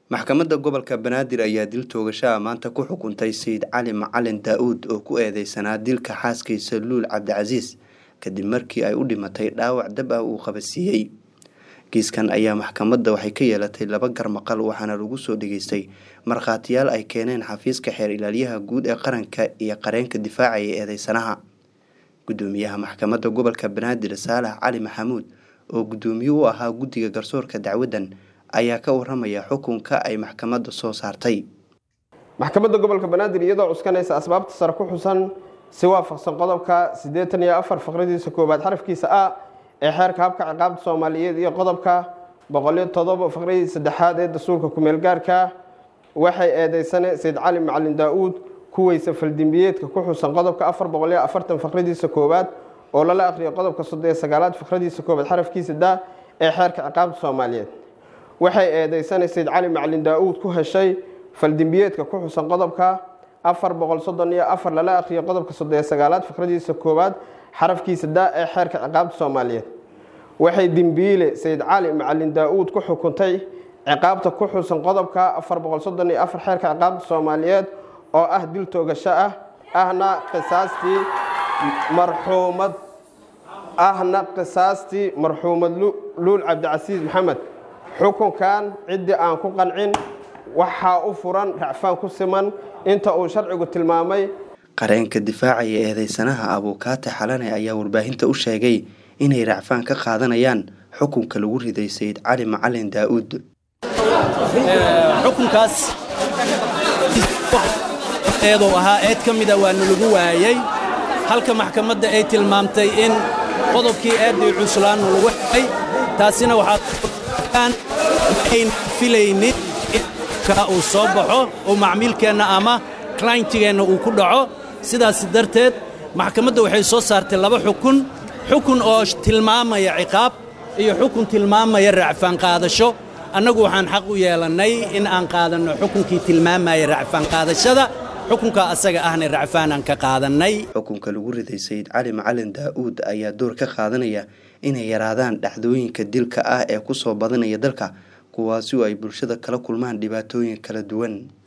maxkamadda gobolka banaadir ayaa dil toogashaha maanta ku xukuntay sayid cali macalin daa-uud oo ku eedeysanaa dilka xaaskiisa luul cabdicasiis kadib markii ay u dhimatay dhaawac dab ah uu qabasiiyey kiiskan ayaa maxkamadda waxay ka yeelatay laba garmaqal waxaana lagu soo dhageystay markhaatiyaal ay keeneen xafiiska xeer ilaalyaha guud ee qaranka iyo qareenka difaacaya eedeysanaha gudoomiyaha maxkamadda gobolka banaadir saalax cali maxamuud oo gudoomiye u ahaa guddiga garsoorka dacwaddan ayaa ka waramaya xukunka ay maxkamadda soo saartay maxkamadda gobolka banaadir iyadoo cuskanaysa asbaabta sare ku xusan si waafaqsan qodobka siddeetan iyo afar faqradiisa koowaad xarafkiisa a ee xeerka habka ciqaabta soomaaliyeed iyo qodobka boqoliyo todoba faqradii saddexaad ee dastuurka ku-meelgaarka waxay eedeysane sayid cali macalin daa-uud kuweysa faldembiyeedka ku xusan qodobka afar boqoliyo afartan faqradiisa koowaad oo lala aqriyo qodobka soddon iyo sagaalaad faqradiisa koowaad xarafkiisa da ee xeerka ciqaabta soomaaliyeed waxay eedeysane sayid cali macalin daa-uud ku heshay faldembiyeedka ku xusan qodobka afar boqol soddon iyo afar lala aqriyo qodobka soddon iyo sagaalaad faqradiisa koowaad xarafkiisa da ee xeerka ciqaabta soomaaliyeed waxay dembiile sayid cali macalin daa-uud ku xukuntay ciqaabta ku xusan qodobka afar boqol soddon iyo afar xeerka ciqaabta soomaaliyeed oo ah dil toogasho ah ahna qisaastii marxuumad ahna qisaastii marxuumad luul cabdicasiis maxamed xukunkan ciddii aan ku qancin waxaa u furan racfaan ku siman inta uu sharcigu tilmaamay qareenka difaacaya eedeysanaha abuukaate xalane ayaa warbaahinta u sheegay inay racfaan ka qaadanayaan xukunka lagu riday sayid cali macalin daa-uud xukunkaas eeduu ahaa eed ka mida waana lagu waayey halka maxkamadda ay tilmaamtay in qodobkii eeddii cuslaannu lagu xelay taasina waxaaaan ayn filaynin uu soo baxo oo macmiilkeenna ama clientigeenna uu ku dhaco sidaas darteed maxkamadda waxay soo saartay laba xukun xukun oo tilmaamaya ciqaab iyo xukun tilmaamaya racfaan qaadasho annagu waxaan xaq u yeelannay in aan qaadanno xukunkii tilmaamaya racfaan qaadashada xukunka asaga ahna racfaanaan ka qaadannay xukunka lagu riday sayid cali macalin daa-uud ayaa door ka qaadanaya inay yaraadaan dhacdooyinka dilka ah ee ku soo badanaya dalka kuwaasi oo ay bulshada kala kulmaan dhibaatooyin kala duwan